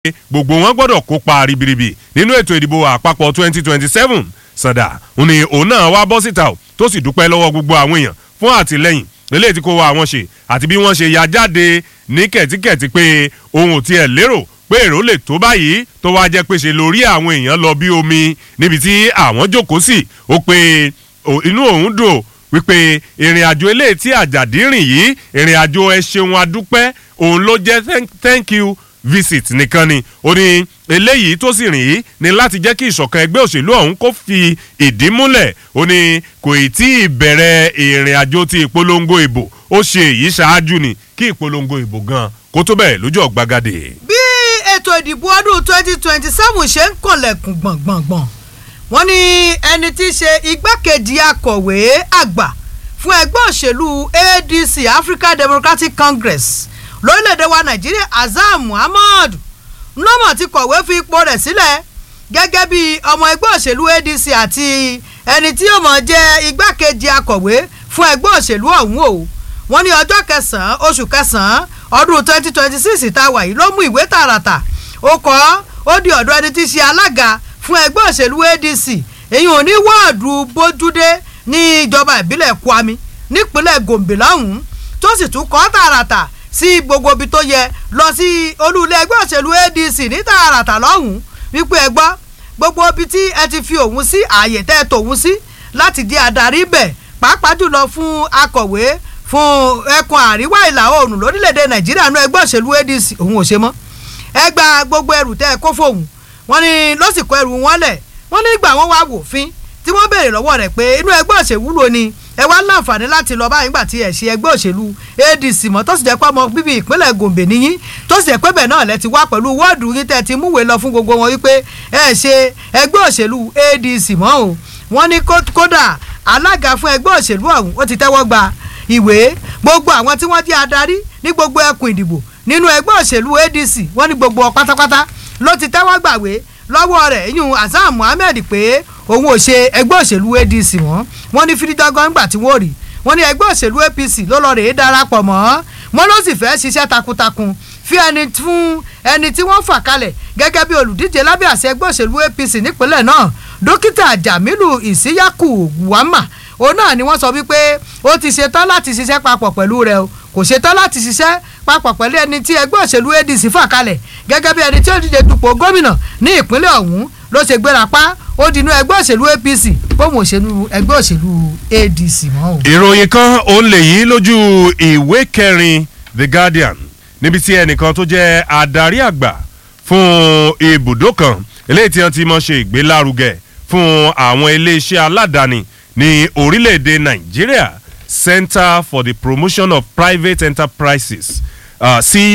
gbogbo wọn gbọ́dọ̀ kópa ribiribi nínú ètò ìdìbò àpapọ̀ 2027 sàdà òun ni òun náà wá bọ́ síta o tó sì dúpẹ́ lọ́wọ́ gbogbo àwọn èèyàn fún àtìlẹ́yìn eléyìí tí kò wá àwọn ṣe àti bí wọ́n ṣe ya jáde ní kẹ̀tíkẹ̀tí pé òun ò tiẹ̀ lérò pé èrò lè tó báyìí tó wá jẹ́ pé ṣe lórí àwọn èèyàn lọ bí omi níbi tí àwọn jókòó sí ó pé inú òun dùn wípé ìrìn àjò eléyìí tí àjàdí rìn yìí ìrìn àjò ẹ ṣeun adúpẹ́ òun ló jẹ́ thank you visit nìkan ni ó ní eléyìí tó sì rìn yìí ni láti jẹ́ kí ìṣọ̀kan ẹgbẹ́ òṣèlú ọ̀hún kó fi ìdí múlẹ̀ ó ní kò ì tí ì bẹ̀rẹ̀ ìrìn àjò ti ìpolongo ìbò ó ṣe èyí ṣáájú ni kí ìpolongo ìbò gan kó tó bẹ̀rẹ̀ lójú ọ̀gbagadè. bí ètò ìdìbò ọdún twenty twenty seven ṣe ń kànlẹ̀kùn gbọ̀ngbọ̀ngbọ̀n wọ́n ní ẹni tí í ṣe igbákejì akọ̀wé àgbà fún ẹgbẹ́ òṣèlú adc african democratic congress lórílẹ̀‐èdè wa nàìjíríà azam muhammad ńlọ́mọ̀ ti kọ̀wé fi ipò rẹ̀ sílẹ̀ gẹ́gẹ́ bí ọmọ ẹgbẹ́ òṣèlú adc àti ẹni tí yóò mọ̀ jẹ́ igbákejì akọ̀wé fún ẹgbẹ́ òṣèlú ọ̀hún o wọ́n ní ọjọ́ kẹsàn-án oṣù kẹsàn-án ọdún twenty twenty six tá a wà yìí ló mú ìwé tààràtà ó kọ́ ó di ọ̀dọ̀ ẹni tí í ṣe alága fún ẹgbẹ́ òṣèlú adc èyí ò ní wọ́ọ̀dù bójúdé ní ìjọba ìbílẹ̀ kwami nípínlẹ̀ gombe lọ́hùn-ún tó sì tún kọ́ tààràtà sí gbogbo ibi tó yẹ lọ sí olúlé ẹgbẹ́ òṣèlú adc ní tààràtà lọ́hùn-ún wípé ẹ gbọ́ gbogbo ibi tí ẹ ti fi òun sí ààyè tẹ́ ẹ tòun sí láti di adarí bẹ̀ pàápàá jùlọ fún akọ̀wé fún ẹkùn àríwá ìlà oòrùn lórílẹ̀‐èdè nàìjíríà nú ẹgbẹ́ òṣèlú adc òun ò ṣe mọ́ ẹ gba gbogbo ẹrù tẹ́ ẹ kó fóun wọ́n ní ló sì kó ẹrù wọn lẹ̀ wọ́n ní ìgbà wọn wá wòfin tí wọ́n béèrè lọ́wọ́ rẹ̀ pé inú ẹgbẹ́ òṣèlú wo ni ẹ wá láǹfààní láti lọ báyìí gbà tí ẹ ṣe ẹgbẹ́ òṣèlú adc mọ́ tó sì jẹ́ pé ọmọ bíbí ìpínlẹ̀ gombe níyìn tó sì jẹ́ pé bẹ́ẹ̀ náà lẹ ti wá pẹ̀lú wọ́ọ̀dù yín tẹ́ ti múwèé lọ fún gbogbo wọn wípé ẹ ṣe ẹgbẹ́ òṣèlú adc mọ́ o wọ́n ní kódà alága fún ẹgbẹ́ òṣèlú ọ̀hún ó ti tẹ́wọ́ gba ìwé gbogbo àwọn tí wọ́n jẹ́ adarí ní gbogbo ẹkùn ìdìbò nínú ẹgbẹ́ òṣèlú adc wọ́n ní gbogbo pátápátá ló ti tẹ́wọ́ gbàwé lọ́wọ́ rẹ̀ yún hasan muhammed pé òun ò ṣe ẹgbẹ́ òṣèlú adc wọ́n wọ́n ní fídíjọ́gán gbà tí wọ́n rí wọ́n ní ẹgbẹ́ òṣèlú apc ló lọ rèé darapọ̀ mọ́ wọ́n ló sì fẹ́ ṣiṣẹ́ takuntakun fi ẹni fún ẹni tí wọ́n fà kalẹ̀ gẹ́gẹ́ bí olùdíje lábẹ́ àṣẹ ẹgbẹ́ òṣèlú apc nípínlẹ̀ náà dókítà jamilu isiyaku wama òun náà ni wọ́n sọ wípé ó ti ṣetán láti ṣiṣẹ́ papọ̀ pẹ̀lú rẹ̀ o kò ṣetán láti ṣiṣẹ́ papọ̀ pẹ̀lú ẹni tí ẹgbẹ́ òṣèlú adc fà kalẹ̀ gẹ́gẹ́ bí ẹni tí ó díje dupò gómìnà ní ìpínlẹ̀ ọ̀hún ló ṣe gbéra pa ó dinú ẹgbẹ́ òṣèlú apc bóun òṣèlú ẹgbẹ́ òṣèlú adc mọ́ o. ìròyìn kan òun lè yí lójú ìwé kẹrin the guardian níbi tí ẹnìkan tó jẹ́ adarí àgbà fún ibùdó kan eléyìí tí wọ́n ti mọ̀ ṣe ìgbélárugẹ fún àwọn iléeṣẹ́ aládàáni ní orílẹ̀-èdè nàìjíríà center for the promotion of private enterprises uh,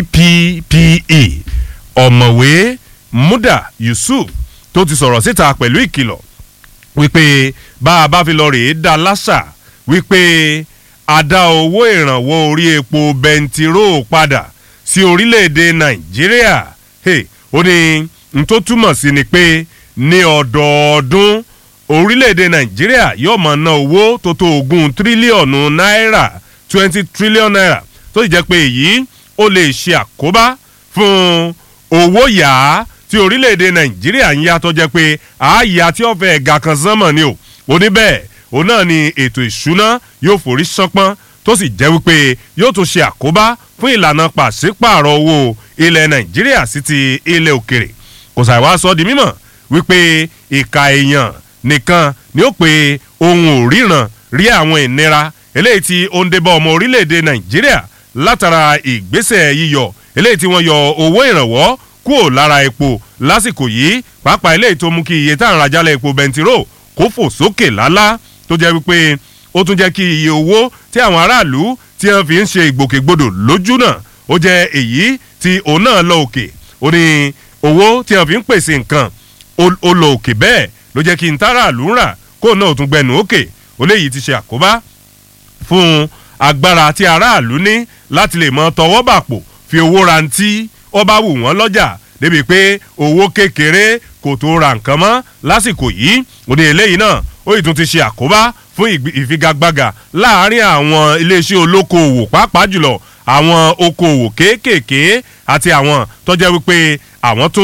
cppe ọ̀mọ̀wé muda yusuf tó ti sọ̀rọ̀ síta pẹ̀lú ìkìlọ̀ wípé bá a bá fi lọ rèé dá lásà wípé a dá owó ìrànwọ́ orí epo bẹntiró padà sí orílẹ̀-èdè nàìjíríà ó ní n tó túmọ̀ sí ni pé ní ọdọọdún orílẹ̀-èdè nàìjíríà yóò máa ná owó tó tó ogún tírílíọ̀nù náírà twenty trillion naira tó sì jẹ́ pé èyí ó lè ṣe àkóbá fún owó yá tí orílẹ̀-èdè nàìjíríà ń yá tó jẹ́ pé àáyá tí ọ̀fẹ́ ẹ̀ga kan sánmọ̀ ni o oníbẹ̀ òun náà ni ètò ìṣúná yóò forí sánpọ́n tó sì jẹ́ wípé yóò tún ṣe àkóbá fún ìlànà pàṣípààrọ̀ owó ilẹ̀ nàìjíríà sí ti ilẹ̀ òkèrè kò sàìwá sọ di mímọ̀ wípé ìka èèyàn nìkan ni ó pe ohun ò ríran rí àwọn ìnira eléyìí tí ó ń débọ̀ ọmọ orílẹ̀-èdè nàìjíríà látara ìgbésẹ̀ yíyọ eléyìí tí wọ́n yọ owó ìrànwọ́ kúrò lára epo lásìkò yìí pàápàá eléyìí tó mú kí iye tá à ń rajálẹ̀ epo bẹntiró kó fò sókè lálá tó jẹ́ wípé ó tún jẹ́ kí iye owó tí àwọn aráàlú tí wọ́n fi ń ṣe ìgbòkègbodò lójú náà ó jẹ́ èyí tí òun náà lọ òkè ó ní owó tí wọ́n fi ń pèsè nǹkan ó lọ òkè bẹ́ẹ̀ ló jẹ́ kí n táràlú ń rà kó náà tún gbẹnu òkè ó léyìí ti ṣe àkóbá fún agbára tí aráàlú ní láti lè mọ tọwọ́ bàpò fi owó rantí ó bá wù wọ́n lọ́jà débi pé owó kékeré kò tó ra nǹkan mọ́ lásìkò yìí ó ní eléyìí náà ó yìí tún ti ṣe àkóbá fún ìfigagbága láàárín àwọn iléeṣẹ́ olókoòwò pàápàá jùlọ àwọn okòòwò kéékèèké àti àwọn tó jẹ́ wípé àwọn tó